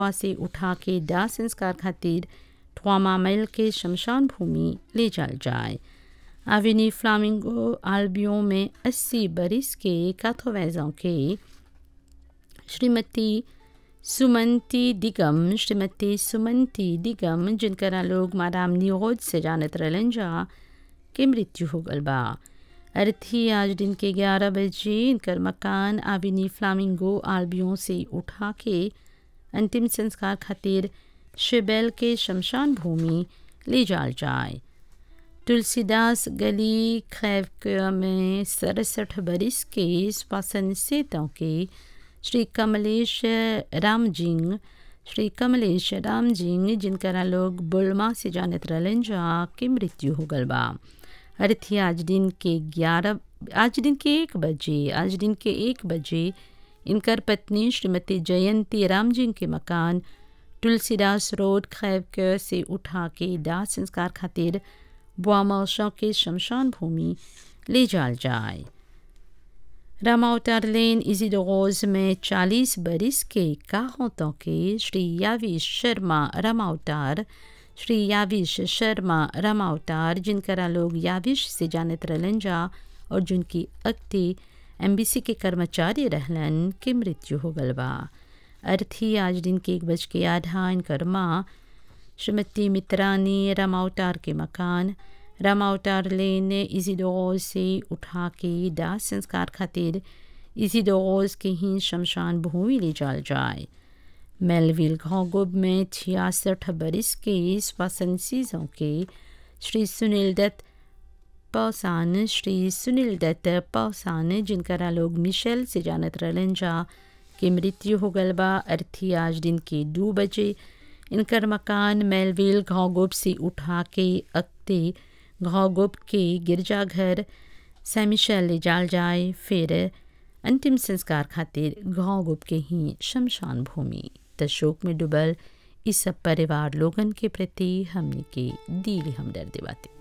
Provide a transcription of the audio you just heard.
से उठा के दाह संस्कार खातिर ट्वामा मेल के शमशान भूमि ले जाल जाए आविनी फ्लामिंगो आल्बियों में 80 बरिस के काथोवैजों के श्रीमती सुमंती दिगम श्रीमती सुमंती दिगम जिनकरा लोग मादाम नियोज से जानत रहलन जा के मृत्यु हो गल बा अर्थी आज दिन के 11 बजे इनकर मकान आविनी फ्लामिंगो आल्बियों से उठा के अंतिम संस्कार खातिर शिबेल के शमशान भूमि ले जाल जाए तुलसीदास गली खैवक में सड़सठ बरिस के स्वासन सेतों के श्री कमलेश रामजिंग श्री कमलेश रामजिंग जिनकरा लोग बुलमा से जानत रहलन जा के मृत्यु हो गल बा अर्थी आज दिन के ग्यारह आज दिन के एक बजे आज दिन के एक बजे इनकर पत्नी श्रीमती जयंती रामजिंग के मकान तुलसीदास रोड खैवक से उठा के दाह संस्कार खातिर बुआमौशों के शमशान भूमि ले जाल जाए रामावतार लेन इजीडोज में 40 बरिस के काहोतों के श्री याविश शर्मा रामावतार श्री याविश शर्मा रामावतार जिनकरा लोग याविश से जानत रहलन जा और जिनकी अक्ति एमबीसी के कर्मचारी रहलन के मृत्यु हो गल बा अर्थी आज दिन के एक बज के आधा इनकर माँ श्रीमती मित्रानी रामावतार के मकान रामावतार लेन इजीडोज से उठा के दाह संस्कार खातिर इजीडोज के ही शमशान भूमि ले जाल जाए मेलविल घोगुब में छियासठ बरिस के स्वासन सीजों के श्री सुनील दत्त पौसान श्री सुनील दत्त पौसान जिनकरा लोग मिशेल से जानत रहलन जा के मृत्यु हो गल बा अर्थी आज दिन के दो बजे इनकर मकान मेलविल घोगुब से उठा के अक्ते घोगुब के गिरजाघर सैमिशल ले जाल जाए फिर अंतिम संस्कार खातिर घोगुब के ही शमशान भूमि तशोक में डुबल इस सब परिवार लोगन के प्रति हमने के दिल हमदर्द बातें